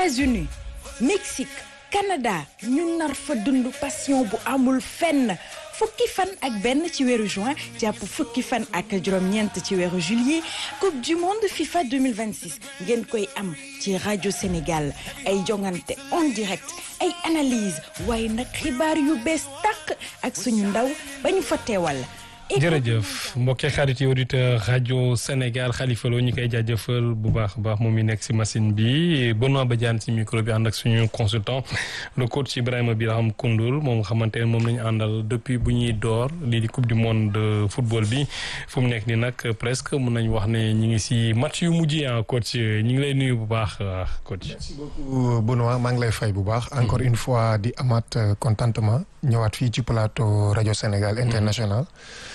États-Unis Mexique Canada ñu nar fa dund passion bu amul fenn fukki fan ak benn ci weeru juin jàpp fukki fan ak juróom-ñeent ci weeru juillet coupe du monde FIFA 2026 ngeen koy am ci rajo Sénégal ay jongante en direct ay analyse waaye nag xibaar yu bees tàq ak suñu ndaw ba ñu fa teewal. jërëjëf mbokki xarit yi auditeur rajo Sénégal Khalifa Lo ñu koy jaajëfal bu baax a baax moom mi nekk si machine bi Benoît Badiane si micro bi ànd ak suñu consultant le coach Ibrahima Biraham Koundoul moom nga xamante ne moom la ñu àndal depuis bu ñuy door lii di coupe du monde de football bi fu mu nekk nii nag presque mun nañ wax ne ñu ngi si match yu mujj yi coach ñu ngi lay nuyu bu baax coach. merci beaucoup Benoît maa ngi lay fay bu baax. encore une fois di amaat contentement ñëwaat fii ci plateau rajo Sénégal international.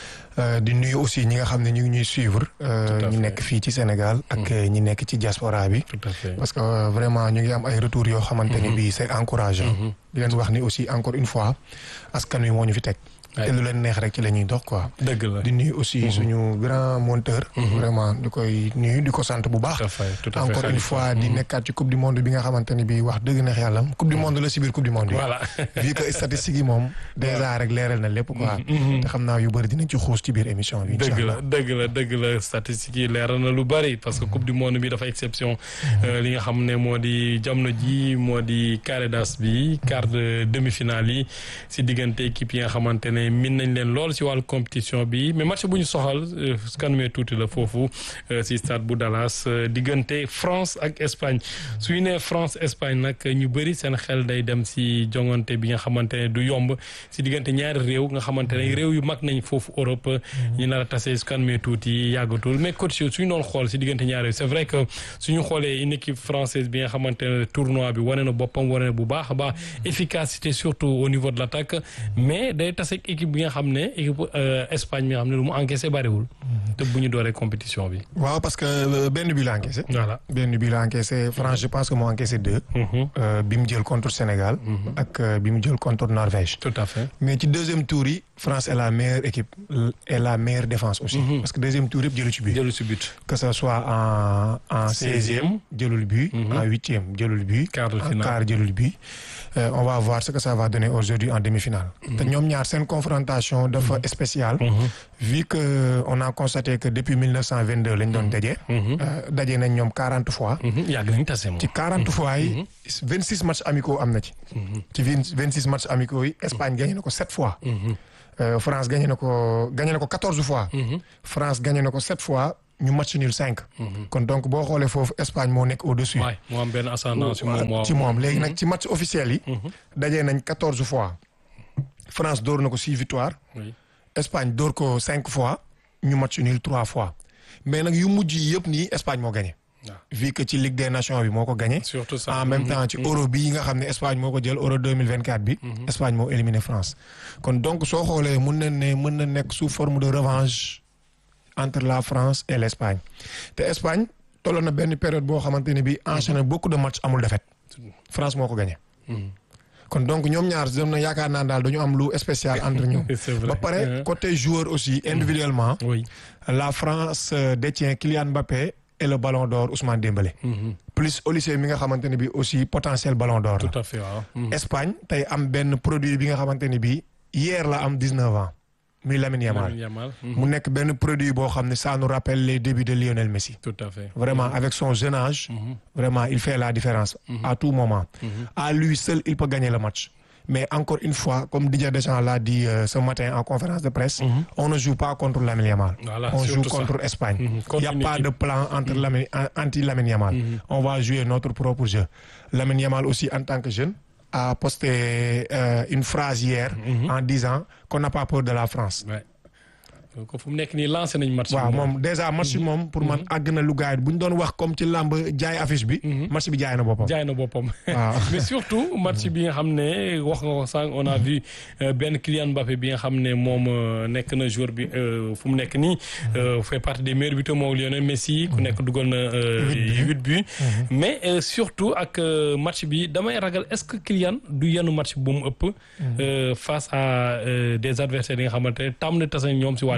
di nuyu aussi ñi nga xam ne ñu ngi ñuy suivre. ñu nekk fii ci Sénégal. ak ñi nekk ci diaspora bi. tout à fait parce que vraiment ñu ngi am ay retours yoo xamante ni bii c'est encourageant. di leen wax ni aussi encore une fois askan wi moo ñu fi teg. te lu leen neex rek ci la ñuy dox quoi. dëgg la di nuyu aussi suñu grand monteur. vraiment di koy nuyu di ko sant bu baax. tout à fait tout à fait encore une fois di nekkaat ci coupe du monde bi nga xamante ni bii wax dëgg neex yàlla coupe du monde la si biir coupe du monde yi. voilà vu que statistiques yi moom. déjà rek leeral na lépp quoi. te xam naa yu bëri dinañ ci xuus ci biir émission bi. dëgg la dëgg la dëgg la statistiques yi leeral na lu bëri parce que coupe du monde bi dafa exception. li nga xam ne moo di jamono ji moo di carré d'as bi quart de demi-finale yi si diggante équipe yi nga xamante ne min nañ leen lool si wàllu compétition bi mais match bu ñu soxal su kanamee tuuti la foofu si stade bu Dallas diggante France ak Espagne su ñu nee France Espagne nag ñu bëri seen xel day dem si jongante bi nga xamante ne du yomb si diggante ñaari réew nga xamante ne réew yu mag nañ foofu Europe ñu nar a tase su kanamee tuuti yàggatul mais coach suñu doon xool si diggante ñaari réew c'est vrai que suñu xoolee une équipe française bi nga xamante ne tournoi bi wane na boppam wane na bu baax a baax efficacité surtout au niveau de l'attaque mais day tase ak équipe bi nga xam ne équipe Espagne mi nga xam ne lu mu encaissé bariwul te bu ñu dooree compétition bi. waaw parce que benn bi la encaissé. voilà benn bi la encaissé France je pense que moo encaissé deux. bi mu jël contre Sénégal. ak bi mu jël contre Norvège. tout à fait mais ci deuxième tour yi France est la meilleure équipe et la meilleure défense aussi. parce que deuxième tour yëpp jëlu ci but. jëlu ci but. que ça soit en en seizième jëlul but. en huitième jëlul but. quart de finale quart jëlul but. on va voir ce que ça va donner aujourd'hui en demi-finale. te ñoom ñaar seen confrontation dafa spéciale. vu que on a constaté que depuis 1922 lañ doon daje. daje nañ ñoom quarante fois. yàgg nañ tase moom. ci quarante fois yi. vingt six matchs amicaux am na ci. ci vingt six matchs amicaux yi Espagne gagné na ko sept fois. France gagné na ko gagné na ko quatorze fois. France gagné na ko sept fois. ñu match nul cinq. kon donc boo xoolee foofu Espagne moo nekk au-dessus. waay moo am benn ascendant ci moom ci moom léegi nag ci match officiel yi. dajee nañ quatorze fois. France door na ko six victoires. Espagne door ko cinq fois. ñu match nul trois fois. mais nag yu mujj yi yëpp nii Espagne moo gagné. vu que ci Ligue des Nations bi moo ko gagné. surtout ça en même temps ci euro bii nga xam ne Espagne moo ko jël euro deux mille vingt quatre bi. Espagne moo éliminé France. kon donc soo xoolee mën na ne mën na nekk sous forme de revanche. entre la France et l'Espagne te Espagne tolloon na benn période boo xamante ne bii enchaîné beaucoup de matchs amul défaite France moo ko gagné. kon donc ñoom ñaar dem na yaakaar naa daal dañu am lu spécial entre ñoom. ba pare côté joueur aussi individuellement. oui la France détient Kylian Mbappé et le Ballon d'Or Ousmane Dembélé. plus Olise mi nga xamante ne bii aussi potentiel Ballon d'Or la. tout à fait waaw. Espagne tey am benn produit bi nga xamante ne bii hier la am 19 ans. muy Lamine Yamal mu nekk benn produit boo xam ne ça nous rappelle les débuts de Lionel Messi. tout à fait vraiment avec son jeune âge. vraiment il fait la différence. à tout moment. à lui seul il peut gagner le match. mais encore une fois comme Didier Deschamps l'a dit ce matin en conférence de presse. on ne joue pas contre Lamine Yamal. Voilà, on joue surtout contre ça. Espagne. Contre il y a une pas équipe. de plan entre Lamine anti Lamine Yamal. on va jouer notre propre jeu. Lamine Yamal aussi en tant que jeune. a posté euh, une phrase hier. en disant qu'on n'a pas peur de la France. Ouais. donc fu mu nekk nii lancé nañ match. waaw moom déjà match bi moom pour man àgg na lu gaay bu ñu doon wax comme ci làmb jaay affiche bi. match bi jaay na boppam. jaay na boppam. waaw. mais surtout match bi nga xam ne wax nga ko sànq on a vu euh, benn Kylian Mbappé bi nga xam ne moom euh, nekk na joueur bi euh, fu mu nekk nii. euh, fait partie des meilleurs buteurs moom Lionel Messi ku nekk dugal na. euh, huit buts mais euh, surtout ak euh, match bi damay ragal est-ce que Kylian du yenn match bu mu ëpp. euh, face à euh, des adversaires yi nga xamante ne tàmm na tase ñoom si wàllu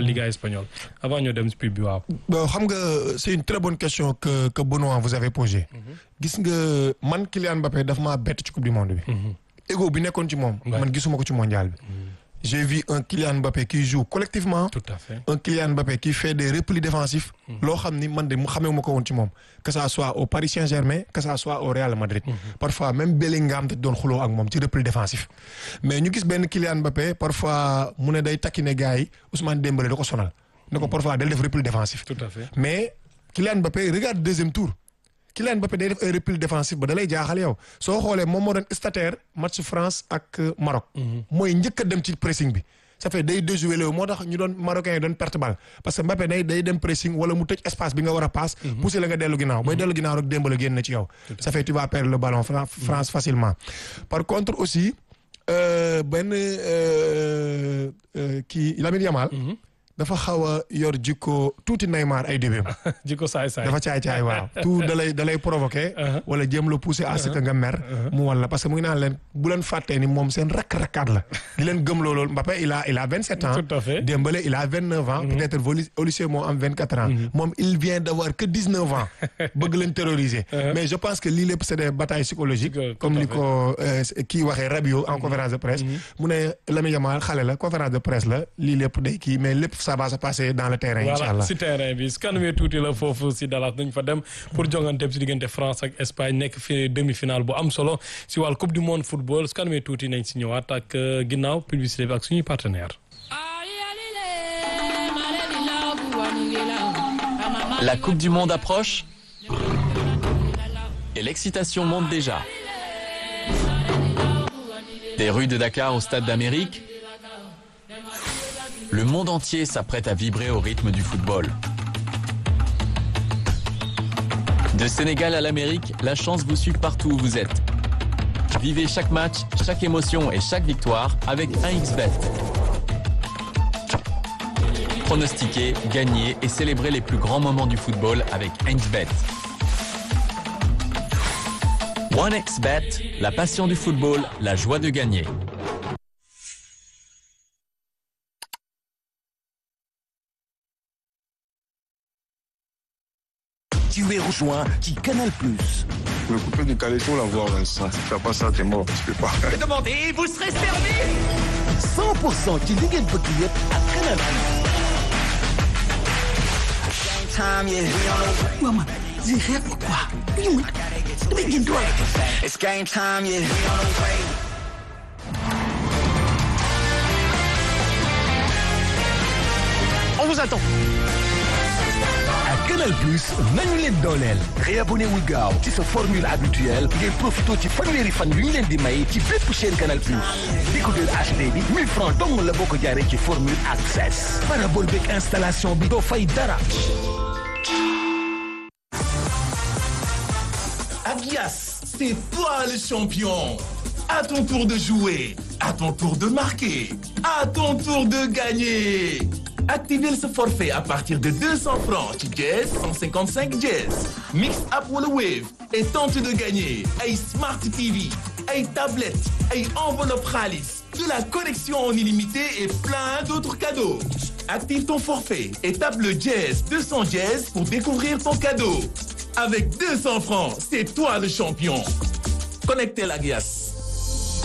Liga espagnole avant ñoo dem si pub bi waaw. bon xam nga c'est une très bonne question que que Benoît vous avez posée. gis nga man Kylian Mbappé daf maa bett ci coupe du monde bi. ego bi nekkoon ci moom. man gisuma ko ci mondial bi. j'ai vu un Kylian Mbappé qui joue collectivement. tout à fait un Kylian Mbappé qui fait des replis défensifs. loo xam ni man de mu xamee ma ko woon ci moom. que ça soit au Paris Saint-Germain que ça soit au Real Madrid. parfois même Bellingham te doon xuloo ak moom ci repli défensif. mais ñu gis benn Kylian Mbappé parfois mu ne day takkine gars yi Ousmane Dembélé da ko sonal. ne ko parfois day def repli défensif. tout à fait mais Kylian Mbappé regarde deuxième tour. Kylian Mbappé day def ay repli défensif ba da lay jaaxal yow soo xoolee moom moo doon stataire match France ak Maroc. mooy njëkk a dem ci pressing bi. ça fait day déjoué léew moo tax ñu doon marocains yi doon perte balle parce que Mbappé day day dem pressing wala mu tëj espace bi nga war a passe. pousser la nga dellu ginnaaw booy dellu ginnaaw rek Dembélé génn na ci yow. ça fait tu vas perdre le ballon France facilement. par contre aussi benn kii Lamine Yamal. dafa xaw a yor jikko tuuti Neymar ay début jikko saay saay dafa caay caay waaw tout da lay da lay provoqué. wala jéem la pousser à ce que nga mer. mu wala parce que mu ngi naan leen bu leen fàttee ni moom seen rakk-rakkaat la. di leen gëm loolu Mbappé il a il a vingt sept ans. tout à fait Dembélé il a vingt neuf ans. peut-être au lycée moo am vingt quatre ans. moom il vient d'avoir que dix neuf ans. bëgg leen terroriser. mais je pense que lii lépp c'est des batailles psychologiques. comme ni ko kii waxee Rabiot en conférence de presse. mu ne Lamine Yamal xale la conférence de presse la lii lépp day kii mais lépp ça va se passer dans le terrain. voilà incha allah si terrain bi su kanamee tuuti la foofu si Dallas dañ fa dem pour jongante si diggante France ak Espagne nekk fi demi-finale bu am solo si wàllu coupe du monde football su kanamee tuuti nañ si ñëwaat ak ginnaaw publicité bi ak suñuy partenaire La Coupe du Monde approche et l'excitation monte déjà. Des rues de Dakar au Stade d'Amérique, le monde entier s'apprête à vibrer au rythme du football. De Sénégal à l'Amérique, la chance vous suit partout où vous êtes. Vivez chaque match, chaque émotion et chaque victoire avec 1xBet. Pronostiquez, gagnez et célébrez les plus grands moments du football avec 1xBet. 1xBet, la passion du football, la joie de gagner. Tu es rejoint qui Canal Plus. Le coupé du Caléto, la voir, Vincent. Si tu fais pas ça, t'es mort. Tu peux pas. Demandez, vous serez servi 100% ci li ngeen bëgg yëpp ak Canal Plus. Waa man, lii xeet ma quoi? Lii man, damay génn doole. It's game time, yeah. We on the way. On vous attend. ak Canal Plus nañu leen dooleel réabonné wul gaaw ci sa formule habituelle ngeen profité ci fanweeri fan yu ñu leen di may ci bépp chaîne Canal Plus décodeur HD bi 1000 francs dong la boo ko jaaree ci formule access parabole beeg installation bi doo fay dara Agias, c'est toi le champion. À ton tour de jouer, à ton tour de marquer, à ton tour de gagner. Activez ce forfait à partir de 200 francs ci Jazz 155 Jazz. Mix up wala Wave et tente de gagner ay Smart TV, ay tablettes, ay enveloppe xaalis, de la connexion en illimité et plein d'autres cadeaux. Active ton forfait et tape le Jazz 200 Jazz pour découvrir ton cadeau. Avec 200 francs, c'est toi le champion. Connectez la glace.